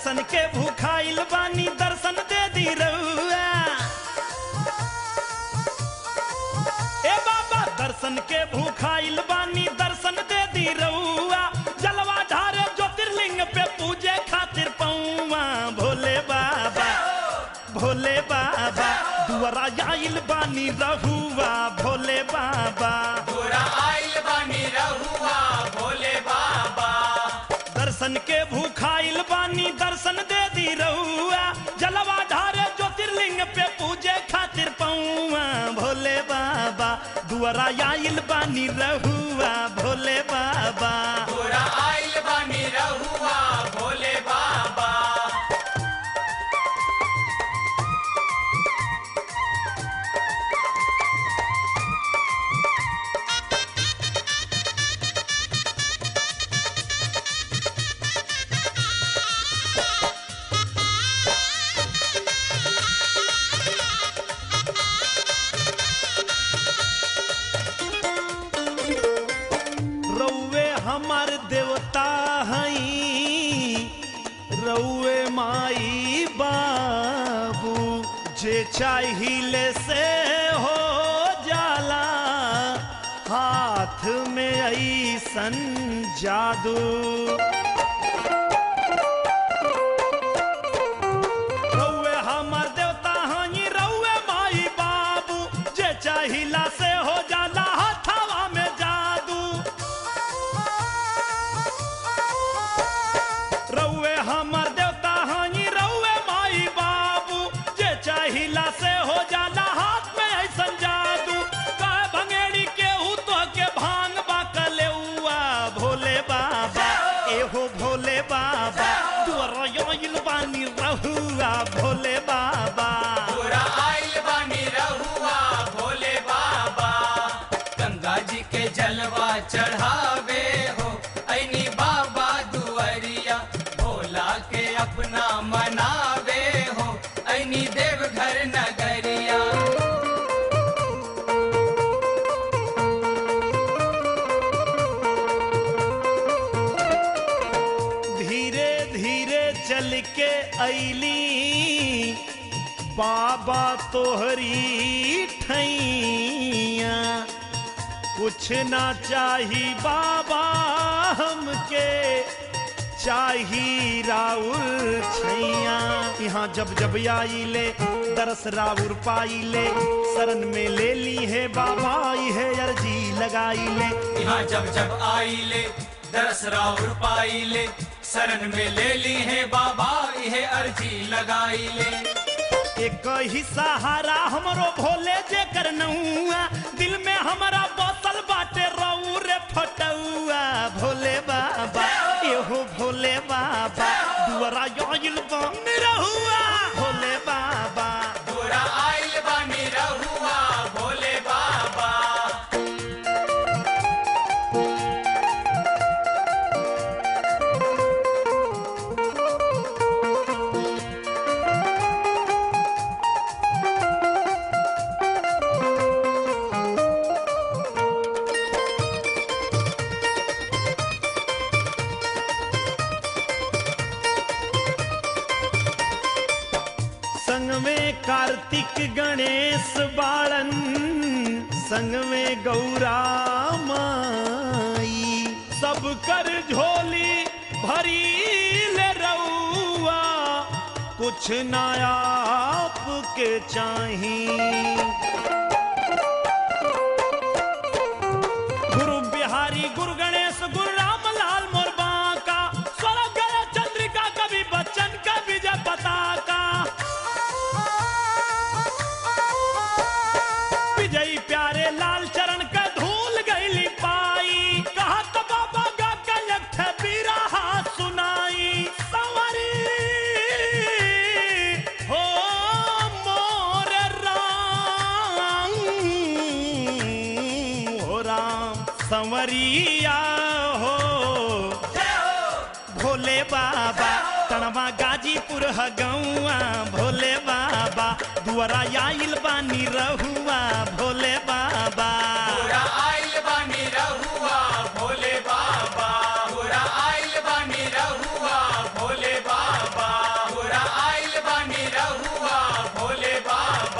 दर्शन के भूखाइल बानी दर्शन दे दी रउआ ए बाबा दर्शन के भूखाइल बानी दर्शन दे दी रउआ जलवा ढारे ज्योतिर्लिंग पे पूजे खातिर पौवा भोले बाबा भोले बाबा दुआरा आइल बानी रहुआ भोले बाबा तोरा आइल बानी रहुआ भोले बाबा दर्शन के भूखाइल बानी दर्शन दे दी रहुआ जलवा ढारे ज्योतिर्लिंग पे पूजे खातिर पौवा भोले बाबा दुआरा आइल बानी रहुआ भोले बाबा तोरा आइल बानी रहुआ भोले बाबा रउए हमार देवता हई रउए माई बाबू जे चाहिले से हो जाला हाथ में ऐसन जादू रउए हमार देवता हई रउए माई बाबू जे चाहिला से हो जाला हथवा में जादू रउए हमर देवता हई रउए माई बाबू जे चाहिला से हो जाला हाथ में ऐसन जादू कह भंगेड़ी के तो के भांग बाकलेउआ भोले बाबा एहो भोले बाबा दुआरा आइल बानी रहुआ भोले बाबा तोरा आइल बानी रहुआ भोले बाबा गंगा जी के जलवा चढ़ावे हो ऐनी बाबा दुआरिया भोला के अपना मनावे हो ऐनी देवघर नगरिया धीरे धीरे चल के ऐली बाबा तोहरी ठैया कुछ ना चाही बाबा हमके चाही राउर छैया यहाँ जब जब आइले दरस राउर पाइले शरण में ले ली है बाबा है अर्जी लगाई ले यहाँ जब जब आइले दरस राउर पाइले शरण में ले ली है बाबा यह अर्जी लगाई ले एक ही सहारा हमरो भोले जे करनौआ दिल में हमारा बोतल बाटे रऊ रे फटौआ भोले बाबा एहो भोले बाबा दुआरा आइल बन रहुआ भोले बाबा तोरा आइल बानी रहुआ भोले बाबा संग में कार्तिक गणेश बाळन संग में गौरा माई सब कर झोली भरी ले रउआ कुछ ना आपके चाही गुरु बिहारी गुरु गणेश गुरु रामलाल मोर बांका स्वर्ग गया चंद्रिका कवि बच्चन का विजय पताका विजयी प्यारे लाल चरण का धूल गईली पाई कहा तो बाबा गा के एक ठे बिरहा सुनाई सवरी हो मोर राम हो राम संवरिया हो भोले बाबा तणवा गाजीपुर ह गौआ भोले बाबा दुआरा आइल बानी रहुआ भोले बाबा